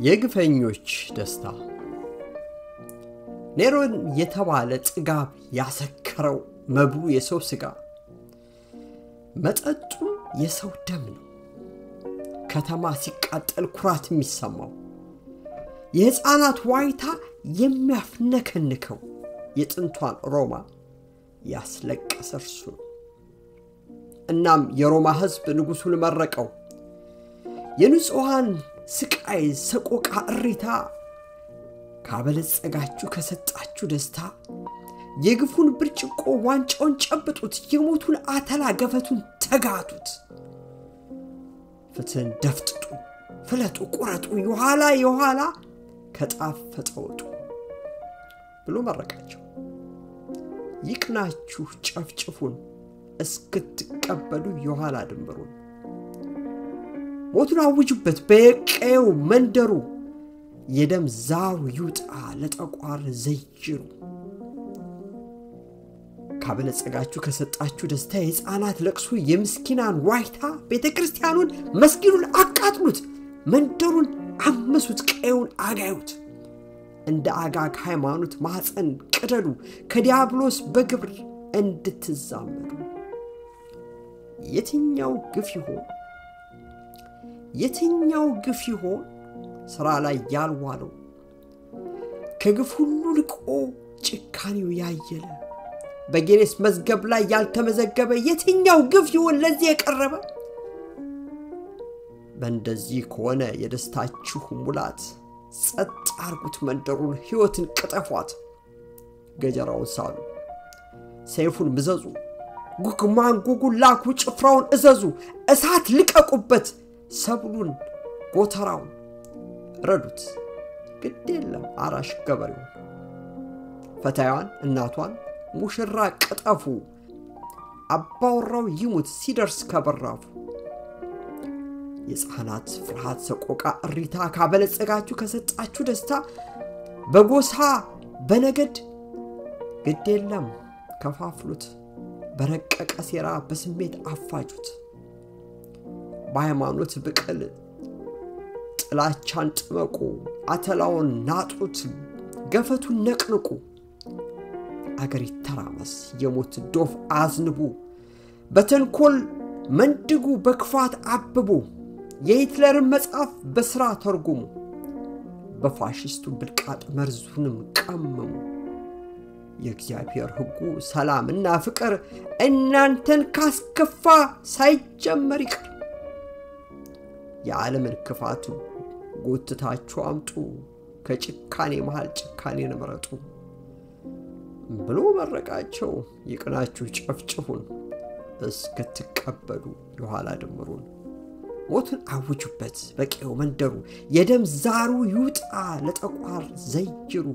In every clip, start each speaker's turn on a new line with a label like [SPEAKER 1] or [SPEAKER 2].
[SPEAKER 1] የግፈኞች ደስታ ኔሮን የተባለ ጥጋብ ያሰከረው መብሉ የሰው ሥጋ መጠጡ የሰው ደም ነው። ከተማ ሲቃጠል ኩራት የሚሰማው የሕፃናት ዋይታ የሚያፍነከንከው የጥንቷን ሮማ ያስለቀሰ እርሱ ነው። እናም የሮማ ሕዝብ ንጉሡን መረቀው። የንጹሐን ስቃይ፣ ሰቆቃ፣ እሪታ ካበለጸጋችሁ ከሰጣችሁ ደስታ የግፉን ብርጭቆ ዋንጫውን ጨብጡት፣ የሞቱን አተላ ገፈቱን ተጋቱት። ፍትህን ደፍጥጡ፣ ፍለጡ፣ ቁረጡ፣ የኋላ የኋላ ከጣፈጠ ወጡ ብሎ መረቃቸው። ይቅናችሁ፣ ጨፍጭፉን እስክትቀበሉ የኋላ ድንበሩን ሞቱን አውጁበት በቀየው መንደሩ የደም ዛሩ ይውጣ ለጠቋር ዘይሩ። ካበለጸጋችሁ ከሰጣችሁ ደስታ የሕፃናት ለቅሶ የምስኪናን ዋይታ ቤተ ክርስቲያኑን መስጊዱን አቃጥሉት፣ መንደሩን አመሱት፣ ቀየውን አጋዩት። እንደ አጋግ ሃይማኖት ማኅፀን ቅደዱ፣ ከዲያብሎስ በግብር እንድትዛመዱ። የትኛው ግፍ ይሆን የትኛው ግፍ ይሆን ሥራ ላይ ያልዋለው ከግፍ ሁሉ ልቆ ጭካኔው ያየለ በጌኔስ መዝገብ ላይ ያልተመዘገበ የትኛው ግፍ ይሆን ለዚህ የቀረበ? በእንደዚህ ከሆነ የደስታችሁ ሙላት ጸጥ አርጉት መንደሩን፣ ሕይወትን ቅጠፏት። ገጀራውን ሳሉ፣ ሰይፉን ምዘዙ፣ ጉግ ማንጉጉን ላኩ፣ ጭፍራውን እዘዙ፣ እሳት ልቀቁበት፣ ሰብሉን ጎተራውን ረዱት። ግድ የለም አራሽ ገበሬውን፣ ፈታዋን እናቷን ሙሽራ ቅጠፉ፣ አባወራው ይሙት ሲደርስ ከበራፉ። የሕፃናት ፍርሃት፣ ሰቆቃ፣ እሪታ ካበለጸጋችሁ ከሰጣችሁ ደስታ በጎሳ በነገድ ግድ የለም ከፋፍሉት፣ በረቀቀ ሴራ በስሜት አፋጁት። በሃይማኖት ብቅል ጥላቻን ጥመቁ፣ አተላውን ናጡት፣ ገፈቱን ነቅንቁ። አገር ይተራመስ የሞት ዶፍ አዝንቡ፣ በተንኮል መንድጉ፣ በክፋት አብቡ። የሂትለርን መጽሐፍ በሥራ ተርጉሙ፣ በፋሽስቱ ብልቃጥ መርዙንም ቀመሙ። የእግዚአብሔር ሕጉ ሰላምና ፍቅር እናንተን ካስከፋ ሳይጀመር ይቅር። የዓለምን ክፋቱ ጎትታችሁ አምጡ፣ ከጭካኔ መሃል ጭካኔን ምረጡ ብሎ መረቃቸው። ይቅናችሁ፣ ጨፍጭፉን እስክትቀበሉ የኋላ ድምሩን። ሞቱን አውጁበት በቀየው መንደሩ፣ የደም ዛሩ ይውጣ ለጠቋር ዘይሩ።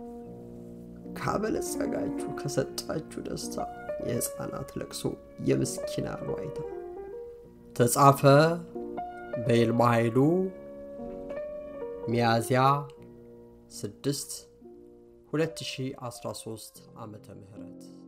[SPEAKER 1] ካበለጸጋችሁ ከሰጣችሁ ደስታ የሕፃናት ለቅሶ የምስኪናን ዋይታ። ተጻፈ በይልማ ኃይሉ ሚያዝያ 6 2013 ዓመተ ምህረት